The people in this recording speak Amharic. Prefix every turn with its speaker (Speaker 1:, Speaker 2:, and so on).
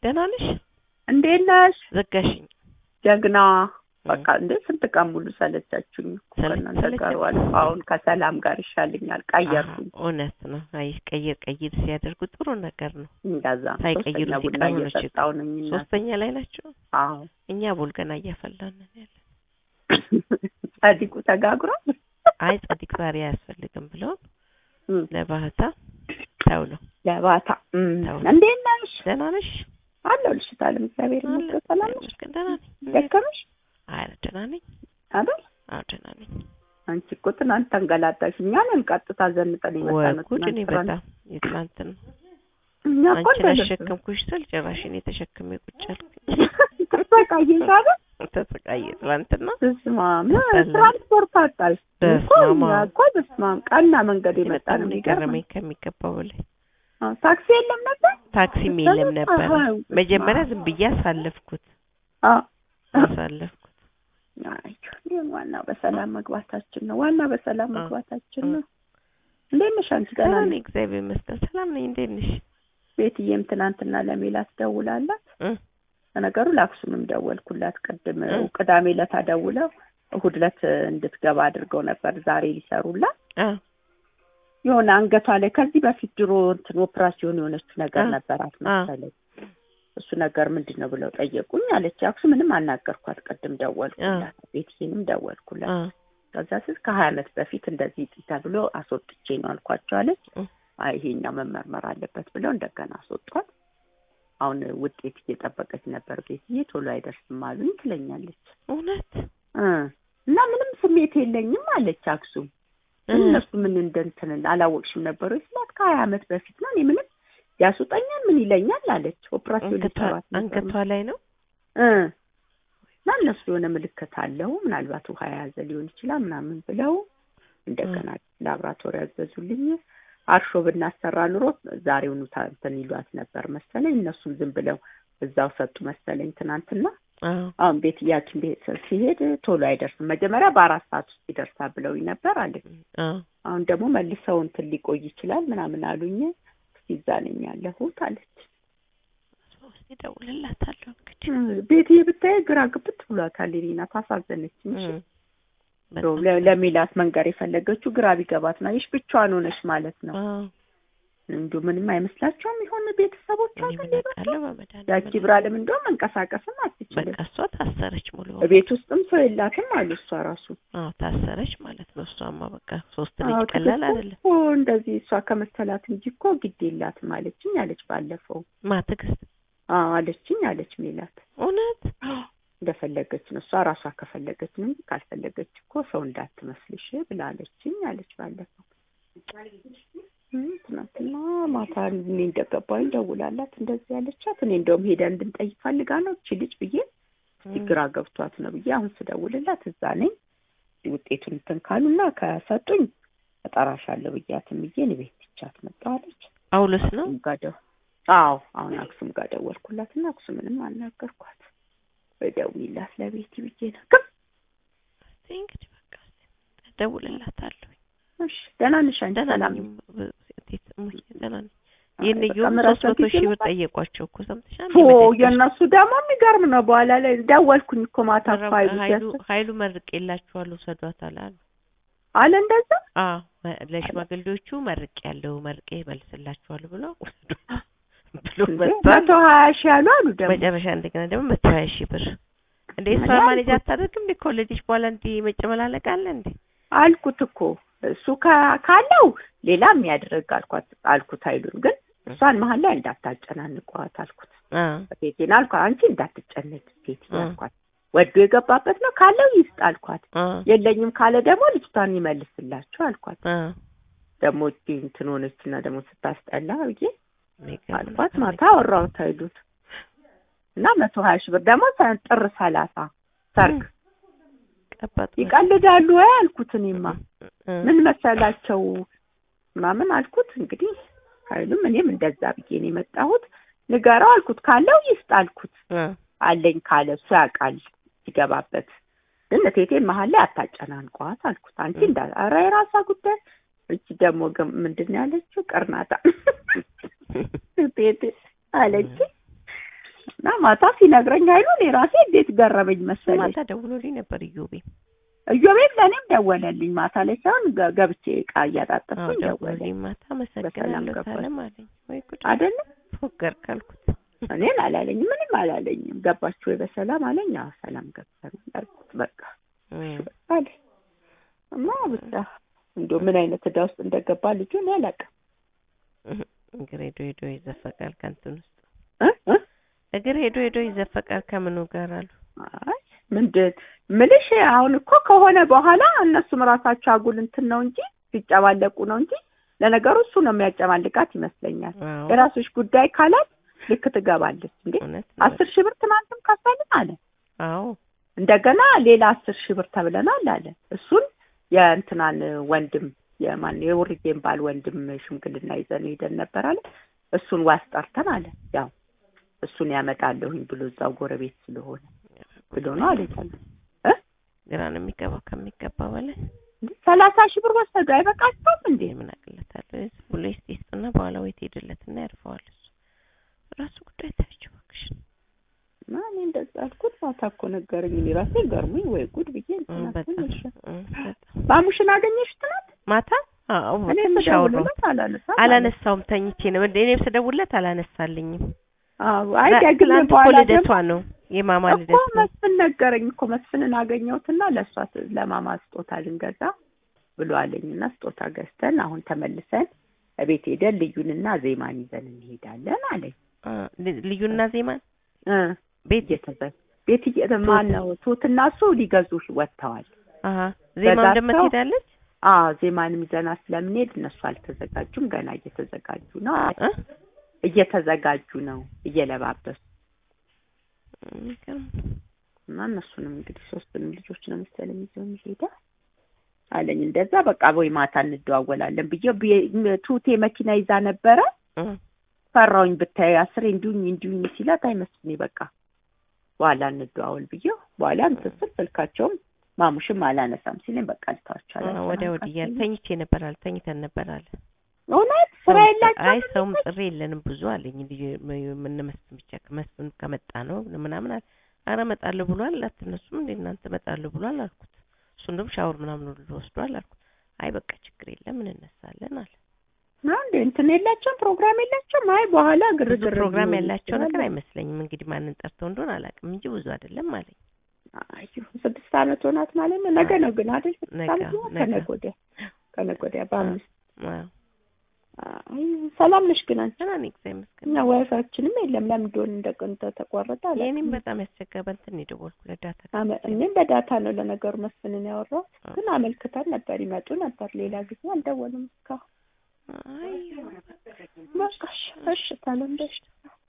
Speaker 1: ደህና ነሽ?
Speaker 2: እንዴት ነሽ?
Speaker 1: ዘጋሽኝ።
Speaker 2: ጀግና በቃ እንዴ ስንት ቀን ሙሉ ሰለቻችሁኝ እኮ
Speaker 1: ሰለ-
Speaker 2: ከእናንተ ጋር
Speaker 1: ሰለቸን?
Speaker 2: ዋልኩ። አሁን ከሰላም ጋር ይሻለኛል። ቀየርኩኝ።
Speaker 1: አዎ፣ እውነት ነው። አይ ቀይር ቀይር ሲያደርጉ ጥሩ ነገር ነው።
Speaker 2: እንደዛ
Speaker 1: ሳይቀይሩ
Speaker 2: ሶስተኛ ቡና
Speaker 1: ሲቀሩ ነው ችግር።
Speaker 2: እየጠጣሁ ነኝ። እና
Speaker 1: ሶስተኛ ላይ ናቸው።
Speaker 2: አዎ
Speaker 1: እኛ ቡልገና እያፈላን ነን ያለ።
Speaker 2: ጻድቁ ተጋግሯል።
Speaker 1: አይ ጸዲቅ ዛሬ አያስፈልግም ብለውን
Speaker 2: እም፣
Speaker 1: ለባህታ ተው ነው።
Speaker 2: ለባታ እም፣
Speaker 1: ተው።
Speaker 2: እንዴት ነሽ?
Speaker 1: ደህና ነሽ?
Speaker 2: አለሁልሽ ታለም እግዚአብሔር ይመስገን። ሰላም ነሽ?
Speaker 1: ይመስገን ደህና ነኝ።
Speaker 2: ደከመሽ
Speaker 1: አይ ደህና ነኝ።
Speaker 2: አይደል?
Speaker 1: አዎ ደህና ነኝ።
Speaker 2: አንቺ እኮ ትናንት ተንገላታሽ። እኛንን ቀጥታ ዘንጠን
Speaker 1: ወይ
Speaker 2: የመጣነው
Speaker 1: ጉድ! እኔ
Speaker 2: ትናንት
Speaker 1: በጣም የትናንትን
Speaker 2: እኛ እኮ
Speaker 1: አንቺን
Speaker 2: እንደደረስን
Speaker 1: አሸከምኩሽ ስል ጭራሽ እኔ ተሸክሜ ቁጭ አልኩኝ።
Speaker 2: ተሰቃየሽ አይደል?
Speaker 1: ተሰቃየ ትናንትና።
Speaker 2: በስመ አብ
Speaker 1: አስጠላኝ።
Speaker 2: ትራንስፖርት አጣሽ እኮ
Speaker 1: በስመ
Speaker 2: እኛ
Speaker 1: አብ።
Speaker 2: እኮ በስመ አብ ቀና መንገድ የመጣ
Speaker 1: በጣም
Speaker 2: ነው
Speaker 1: ነው
Speaker 2: የሚገርም
Speaker 1: የገረመኝ ከሚገባው በላይ።
Speaker 2: አዎ፣ ታክሲ የለም ነበር
Speaker 1: ታክሲም የለም ነበር።
Speaker 2: አዎ፣
Speaker 1: መጀመሪያ ዝም ብዬ አሳለፍኩት
Speaker 2: አዎ
Speaker 1: አሳለፍኩት።
Speaker 2: አይ ይሁን፣ ዋናው በሰላም መግባታችን ነው። ዋና በሰላም
Speaker 1: አዎ።
Speaker 2: መግባታችን
Speaker 1: አዎ።
Speaker 2: ነው። እንዴት ነሽ አንቺ? ደህና
Speaker 1: ሰላም
Speaker 2: ነሽ?
Speaker 1: ነኝ፣ እግዚአብሔር ይመስገን ሰላም ነኝ። እንዴት ነሽ?
Speaker 2: ቤትዬም ትናንትና ለሜላት ደውላላት
Speaker 1: እ
Speaker 2: በነገሩ ለአክሱምም ደወልኩላት ቅድም
Speaker 1: እ
Speaker 2: ቅዳሜ ዕለት ደውለው እሑድ ዕለት እንድትገባ አድርገው ነበር ዛሬ ሊሰሩላት
Speaker 1: አ
Speaker 2: የሆነ አንገቷ ላይ ከዚህ በፊት ድሮ እንትን ኦፕራሲዮን የሆነችው ነገር
Speaker 1: አ
Speaker 2: ነበራት
Speaker 1: አ
Speaker 2: መሰለኝ እሱ ነገር ምንድን ነው ብለው ጠየቁኝ አለች አክሱ ምንም አናገርኳት ቅድም ደወልኩላት ቤትዬንም ደወልኩላት
Speaker 1: አ
Speaker 2: ከዛ ስል ከሀያ ዓመት በፊት እንደዚህ ተብሎ አስወጥቼ ነው አልኳቸው አለች
Speaker 1: እ
Speaker 2: አይ ይሄኛው መመርመር አለበት ብለው እንደገና አስወጧት አሁን ውጤት እየጠበቀች ነበር ቤትዬ ቶሎ አይደርስም አሉኝ ትለኛለች
Speaker 1: እውነት
Speaker 2: እ እና ምንም ስሜት የለኝም አለች አክሱም
Speaker 1: እ
Speaker 2: እነሱ ምን እንደንትን አላወቅሽም ነበሩ ስላት ከሀያ ዓመት በፊት ነው እኔ ምንም ያስወጣኛል ምን ይለኛል አለች ኦፕራሲዮን
Speaker 1: አንገቷ
Speaker 2: ሊሰራት ነበር
Speaker 1: አንገቷ ላይ ነው።
Speaker 2: እ እና እነሱ የሆነ ምልክት አለው ምናልባት ውሃ የያዘ ሊሆን ይችላል ምናምን ብለው እንደገና ላብራቶሪ ያዘዙልኝ አርሾ ብናሰራ ኑሮ ዛሬውኑ ታ- እንትን ይሏት ነበር መሰለኝ እነሱም ዝም ብለው እዛው ሰጡ መሰለኝ ትናንትና
Speaker 1: አዎ
Speaker 2: አሁን ቤት ያችን ቤት ሲሄድ ቶሎ አይደርስም መጀመሪያ በአራት ሰዓት ውስጥ ይደርሳል ብለውኝ ነበር አለች
Speaker 1: አዎ
Speaker 2: አሁን ደግሞ መልሰው እንትን ሊቆይ ይችላል ምናምን አሉኝ እስኪ እዛ ነኝ ያለሁት አለች
Speaker 1: እስኪ እደውልላታለሁ እንግዲህ
Speaker 2: ቤት ብታይ ግራ ግብት ብሏታል ሌና ታሳዘነችኝ እሺ
Speaker 1: እ
Speaker 2: እንደው
Speaker 1: በጣም
Speaker 2: ለ- ለሚላት መንገር የፈለገችው ግራ ቢገባት ነው ይሽ ብቻዋን ሆነች ማለት ነው
Speaker 1: አዎ
Speaker 2: እንዲሁ ምንም አይመስላቸውም ይሆን ቤተሰቦቿ
Speaker 1: እኔ
Speaker 2: ግን
Speaker 1: ምን
Speaker 2: ሌሎቹ?
Speaker 1: አውቃለሁ በመድኃኒዓለም
Speaker 2: ያቺ ብራለም እንደውም መንቀሳቀስም አትችልም
Speaker 1: በቃ እሷ ታሰረች ሙሉ
Speaker 2: ቤት ውስጥም ሰው የላትም አሉ እሷ ራሱ
Speaker 1: አዎ ታሰረች ማለት ነው። እሷማ በቃ ሶስት
Speaker 2: አዎ
Speaker 1: ልጅ ቀላል
Speaker 2: ትዕግስት
Speaker 1: አይደለም።
Speaker 2: እኮ እንደዚህ እሷ ከመሰላት እንጂ እኮ ግድ የላትም አለችኝ አለች ባለፈው
Speaker 1: ማ ትዕግስት
Speaker 2: አዎ አለችኝ አለች ሜላት
Speaker 1: እውነት
Speaker 2: እንደፈለገች ነው እሷ ራሷ ከፈለገች ነው እንጂ ካልፈለገች እኮ ሰው እንዳትመስልሽ ብላለችኝ አለች ባለፈው እም፣ ትናንትና ማታ እኔ እንደገባኝ ደውላላት እንደዚህ ያለቻት እኔ እንደውም ሄደን እንድንጠይቅ ፈልጋ ነው እቺ ልጅ ብዬ እስቲ ግራ ገብቷት ነው ብዬ አሁን ስደውልላት እዛ ነኝ ውጤቱን እንትን ካሉና ከሰጡኝ እጠራሻለሁ ብያትም ብዬ እኔ ቤት ትቻት መጣለች
Speaker 1: ጳውሎስ ነው
Speaker 2: ጋር ደው አዎ አሁን አክሱም ጋር ደወልኩላት እና አክሱምንም አናገርኳት በደውይላት ለቤቲ ብዬ ነው ግን
Speaker 1: እስኪ እንግዲህ በቃ እስኪ እደውልላታለሁ።
Speaker 2: እሺ ደህና ነሽ አንቺ
Speaker 1: ደህና
Speaker 2: ሰላም
Speaker 1: ነኝ እም- እንዴት እሙዬ ደህና ነኝ።
Speaker 2: አይ፣
Speaker 1: ይህን
Speaker 2: በቃ
Speaker 1: እየሆኑ
Speaker 2: ምዕራፍ
Speaker 1: ሶስት መቶ
Speaker 2: በፊት
Speaker 1: ሺህ ብር
Speaker 2: ይመጣል።
Speaker 1: ጠየቋቸው እኮ ሰምተሻል?
Speaker 2: ኦ የእነሱ ደግሞ የሚገርም ነው በኋላ ላይ ደወልኩኝ እኮ ማታ እኮ ኃይሉ
Speaker 1: ሀይሉ
Speaker 2: ሲያስ-
Speaker 1: ሀይሉ መርቄላችኋለሁ ውሰዷታል አሉ።
Speaker 2: አለ እንደዛ
Speaker 1: አዎ መ- ለሽማግሌዎቹ መርቄ ያለው መርቄ መልስላችኋለሁ ብሎ ውሰዱ ብሎ መጥቷል።
Speaker 2: መቶ ሀያ ሺህ ያሉ አሉ ደግሞ
Speaker 1: መጨረሻ እንደገና ደግሞ መቶ ሀያ ሺህ ብር እንዴ እሷ
Speaker 2: እኔ
Speaker 1: ማኔጅ
Speaker 2: አልኩት።
Speaker 1: አታደርግም እንዴ ከወለደች በኋላ እንዲህ መጨመላለቅ አለ እንዴ
Speaker 2: አልኩት እኮ እሱ ካ- ካለው ሌላ የሚያደርግ አልኳት አልኩት ኃይሉን ግን እሷን መሀል ላይ እንዳታጨናንቋት አልኩት
Speaker 1: አ
Speaker 2: ቤቴን አልኳት አንቺ እንዳትጨነቅ ቤት
Speaker 1: እ።
Speaker 2: አልኳት ወዶ የገባበት ነው ካለው ይስጥ አልኳት
Speaker 1: አ
Speaker 2: የለኝም ካለ ደግሞ ልጅቷን ይመልስላችሁ አልኳት
Speaker 1: አ
Speaker 2: ደግሞ እቺ እንትን ሆነችና ደግሞ ስታስጠላ ብዬ
Speaker 1: የሚገርም
Speaker 2: አልኳት
Speaker 1: ነገር
Speaker 2: ማታ አወራሁት ኃይሉን እና መቶ ሀያ ሺህ ብር ደግሞ ሰ- ጥር ሰላሳ ሰርግ
Speaker 1: ቀባጥ
Speaker 2: ይቀልዳሉ ወይ አልኩት እኔማ
Speaker 1: እ
Speaker 2: ምን መሰላቸው ምናምን አልኩት እንግዲህ ኃይሉም እኔም እንደዛ ብዬ ነው የመጣሁት ንገረው አልኩት ካለው ይስጥ አልኩት
Speaker 1: እ
Speaker 2: አለኝ ካለ እሱ ያውቃል ሲገባበት ግን እቴቴን መሀል ላይ አታጨናንቋት አልኩት አንቺ እንዳ ኧረ የራሷ ጉዳይ እቺ ደግሞ ግን ምንድን ነው ያለችው ቅርናታ እቴቴ አለች እና ማታ ሲነግረኝ ኃይሉ እኔ ራሴ እንዴት ገረመኝ መሰለኝ።
Speaker 1: ማታ ደውሎልኝ ነበር ኢዮቤ።
Speaker 2: እዮቤም ለእኔም ደወለልኝ ማታ ላይ ሳይሆን ገ- ገብቼ እቃ
Speaker 1: አዎ
Speaker 2: እያጣጠፍኩኝ ደወለልኝ
Speaker 1: ደውሎልኝ ማታ አመሰግናለሁ
Speaker 2: ገባሽ?
Speaker 1: ሳለም አለኝ። ወይ ጉድ
Speaker 2: አይደለም
Speaker 1: ፎገር ካልኩት
Speaker 2: እኔን አላለኝም፣ ምንም አላለኝም። ገባችሁ ወይ በሰላም አለኝ። አዎ ሰላም ገብተናል አልኩት። በቃ
Speaker 1: እም፣
Speaker 2: አለ እና ብቻ እንደው ምን አይነት ዕዳ ውስጥ እንደገባ ልጁ እኔ አላውቅም።
Speaker 1: እህ፣ እግር ሄዶ ሄዶ ይዘፈቃል ከእንትን ውስጥ
Speaker 2: እ እ
Speaker 1: እግር ሄዶ ሄዶ ይዘፈቃል ከምኑ ጋር አሉ።
Speaker 2: አይ ምንድን ምልሽ አሁን እኮ ከሆነ በኋላ እነሱም ራሳቸው አጉል እንትን ነው እንጂ ሲጨማለቁ ነው እንጂ ለነገሩ እሱ ነው የሚያጨማልቃት ይመስለኛል።
Speaker 1: አዎ
Speaker 2: የራስሽ ጉዳይ ካላት ልክ ትገባለች እንዴ
Speaker 1: እውነት ነው።
Speaker 2: አስር ሺህ ብር ትናንትም ከፈልን አለ።
Speaker 1: አዎ
Speaker 2: እንደገና ሌላ አስር ሺህ ብር ተብለናል አለ። እሱን የእንትናን ወንድም የማን የውርጌን ባል ወንድም ሽምግልና ይዘን ሄደን ነበር አለ። እሱን ዋስ ጠርተን አለ ያው እሱን ያመጣለሁኝ ብሎ እዛው ጎረቤት ስለሆነ ብሎ ነው አለ ይታለ
Speaker 1: ግራ ነው የሚገባው ከሚገባ በላይ
Speaker 2: ሰላሳ ሺህ ብር ወሰዱ አይበቃቸውም እንዴ?
Speaker 1: ምን አቅለታለሁ ብሎ ይስጥ ይስጥና በኋላ ወይ ትሄድለትና ያርፈዋል። እሱ ራሱ ጉዳይ ታያቸው እባክሽ።
Speaker 2: እና እኔ እንደዛ አልኩት። ማታ እኮ ነገረኝ። እኔ ራሴ ገርሞኝ ወይ ጉድ ብዬ
Speaker 1: እም፣
Speaker 2: እንትን
Speaker 1: በጣም
Speaker 2: አልኩኝ። እሺ።
Speaker 1: እም፣ በጣም
Speaker 2: ማሙሽን አገኘሽ ትናንት?
Speaker 1: ማታ አዎ
Speaker 2: እኔ
Speaker 1: ትንሽ አወራሁ።
Speaker 2: ስደውልለት አላነሳም አለ።
Speaker 1: አላነሳውም ተኝቼ ነው እንደ እኔም ስደውልለት አላነሳልኝም።
Speaker 2: አዎ አይ
Speaker 1: ዛ-
Speaker 2: ደግሜ
Speaker 1: ትናንት እኮ
Speaker 2: በኋላ
Speaker 1: ልደቷ
Speaker 2: ደግሞ
Speaker 1: ነው የማማ
Speaker 2: እኮ
Speaker 1: ልደት ነው።
Speaker 2: መስፍን ነገረኝ እኮ መስፍንን አገኘሁትና ለእሷ ስ- ለማማ ስጦታ ልንገዛ ብሎ አለኝና ስጦታ ገዝተን አሁን ተመልሰን እቤት ሄደን ልዩንና ዜማን ይዘን እንሄዳለን አለኝ።
Speaker 1: አ፣ ል- ልዩና ዜማን
Speaker 2: እ
Speaker 1: ቤት
Speaker 2: እየተዘ ቤት እየ ማን ነው ቱትና እሱ ሊገዙ ወጥተዋል።
Speaker 1: አሀ ዜማም
Speaker 2: በዛቸው-
Speaker 1: ደግሞ ትሄዳለች
Speaker 2: አዎ ዜማንም ይዘና ስለምንሄድ እነሱ አልተዘጋጁም፣ ገና እየተዘጋጁ ነው አለ።
Speaker 1: እ?
Speaker 2: እየተዘጋጁ ነው እየለባበሱ
Speaker 1: የሚገርም
Speaker 2: እና እነሱንም እንግዲህ ሶስቱንም ልጆች ነው መሰለኝ ይዘው የሚሄዳ አለኝ። እንደዛ በቃ ወይ ማታ እንደዋወላለን ብዬ ብዬ- ቱቴ መኪና ይዛ ነበረ
Speaker 1: እ፣
Speaker 2: ፈራውኝ ብታይ አስሬ እንዲሁኝ እንዲሁኝ ሲላት አይመስልኝ በቃ በኋላ እንደዋወል ብዬ በኋላ እንትን ስል ስልካቸውም ማሙሽም አላነሳም ሲለኝ በቃ ልተዋቸው
Speaker 1: አ፣
Speaker 2: አላነሳም
Speaker 1: ወዲያ ወዲህ እያለ ተኝቼ ነበር አለ ተኝተን ነበር አለ
Speaker 2: እውነት ስራ
Speaker 1: ሰውም-
Speaker 2: የላቸውም
Speaker 1: አይ ሰውም ጥሪ የለንም ብዙ አለኝ። ልጅ ምን መስፍን ብቻ መስፍን ከመጣ ነው ምናምን አለ። አረ እመጣለሁ ብሏል አትነሱም እንዴ እናንተ እመጣለሁ ብሏል አልኩት። እሱ እንደውም ሻወር ምናምን ሁሉ ወስዷል አልኩት። አይ በቃ ችግር የለም እንነሳለን አለ።
Speaker 2: ነው እንዴ እንትን የላቸውም ፕሮግራም የላቸውም። አይ በኋላ
Speaker 1: ብዙ
Speaker 2: ግርግር
Speaker 1: ፕሮግራም
Speaker 2: ሊሆን
Speaker 1: ያላቸው
Speaker 2: ይችላል።
Speaker 1: ነገር አይመስለኝም። እንግዲህ ማንን ጠርተው እንደሆነ አላውቅም እንጂ ብዙ አይደለም አለኝ።
Speaker 2: አይ ስድስት ዓመት ሆናት ማለት ነው። ነገ ነው ግን አይደል? ስድስት
Speaker 1: ነገ፣
Speaker 2: ዓመት ነው
Speaker 1: ነገ።
Speaker 2: ከነገ ወዲያ ከነገ ወዲያ በአምስት
Speaker 1: አዎ
Speaker 2: አይ ሰላም ነሽ ግን አንቺ?
Speaker 1: ደህና ነኝ እግዚአብሔር ይመስገን።
Speaker 2: እና ዋይፋችንም የለም ለምን እንደሆነ እንደቀን ተቆረጠ አለ።
Speaker 1: የእኔም በጣም ያስቸገረ በእንትን የደወልኩለት ዳታ
Speaker 2: አመ- እኔም በዳታ ነው ለነገሩ መስፍንን ያወራሁት፣
Speaker 1: አዎ።
Speaker 2: ግን አመልክተን ነበር ይመጡ ነበር። ሌላ ጊዜ አልደወሉም እስካሁን።
Speaker 1: አይ
Speaker 2: በቃ እሺ፣ እሺ ታለም ደሽ